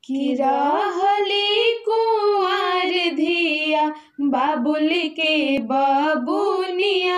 कि रहली कुंवर धिया बाबुल के बबुनिया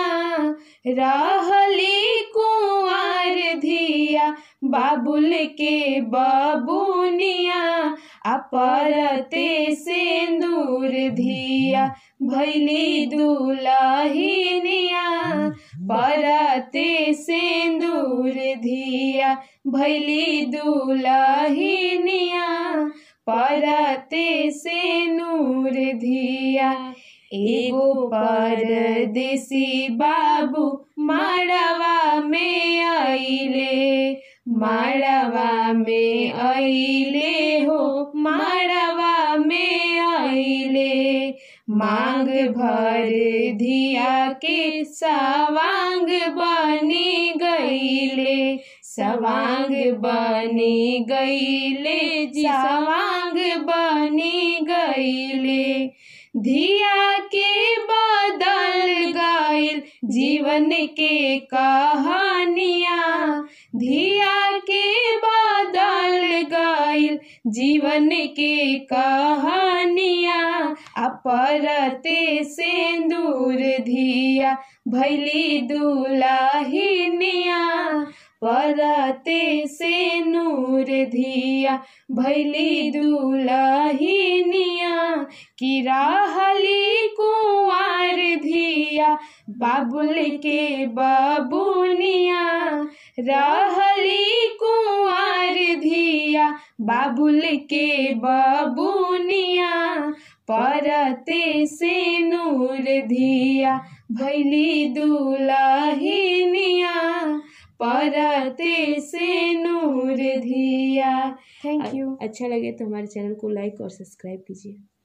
रहली कुंवर धिया बाबुल के बबुनिया अपरते सिंदूर धिया भैली दुलहिनिया परते सिंदूर धिया भैली दुलहिनिया परते से नूर धिया एगो परदेसी बाबू माड़वा में आइले माड़वा में आइले हो माड़वा में आइले मांग भर धिया के सवांग बनी गईले सवांग बनी गईले जी सवांग बनी गईले धिया के बदल गईल जीवन के कहानिया धिया के बदल गईल जीवन के कहानिया अपरते सिंदूर धिया भैली दुलहिनिया परते से नूर धिया भैली दुलहिनिया कि रहली कुंवर धिया बाबुल के बबुनिया रहली कुंवर धिया बाबुल के बबुनिया परते से नूर धिया भैली दुलहिनिया परते से नूर धिया थैंक यू अच्छा लगे तो हमारे चैनल को लाइक और सब्सक्राइब कीजिए